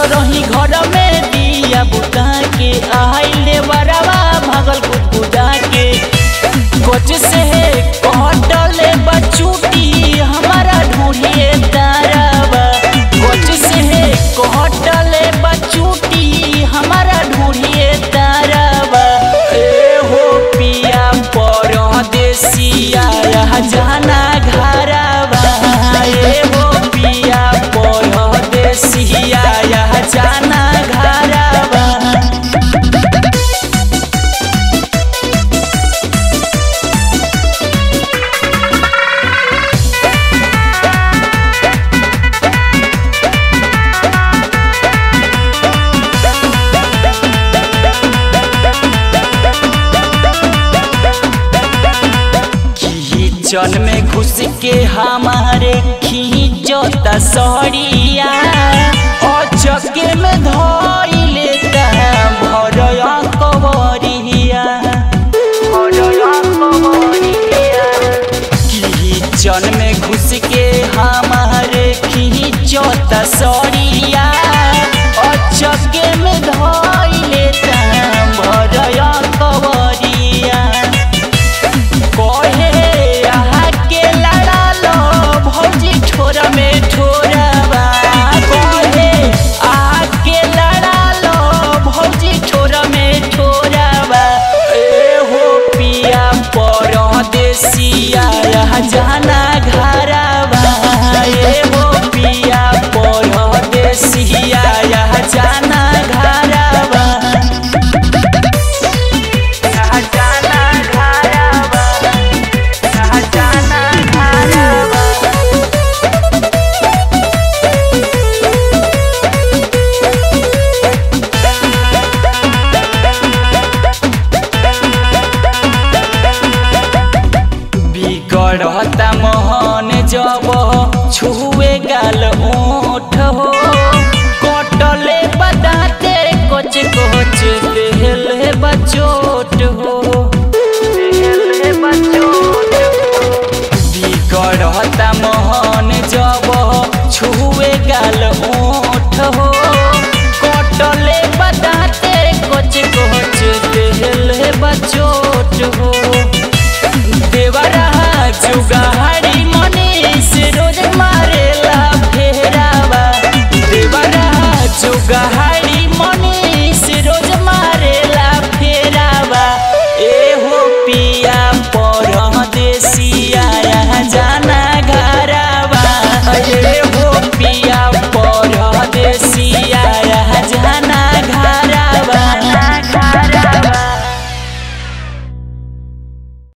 रही घर में दिया बुता के आइले बरवा भागल कुदा के कोच से कटले बचूटी हमारा ढूंढिए तारावा कोच से कटले बचूटी हमारा ढूंढिए तारावा ए हो पिया परदेसिया जाना घरवा ए हो पिया परदेसिया जाना घरवा किचन में घुस के हमारे खींचता सड़िया और चके में धोई लेता भरया कवरिया भरया कवरिया किचन में घुस के हमारे खींचता सड़िया और चके में धोई लेता भरया कवरिया कहे आहा के लड़ा लो भौजी ठोरा में ठोरवा कहे आहा के लड़ा लो भौजी ठोरा में ठोरवा ए हो पिया परदेसिया जाना घरवा ए हो पिया परदेसिया जाना घरवा जाना घरवा जाना घरवा बिगड़ता मोहन जब छुए गाल ओठ हो कटले बताते कोच कोच देहले बचोट हो देहले बचोट बिगड़ता मोहन जब छुए गाल ओठ हो कटले बताते कोच कोच देहले बचोट हो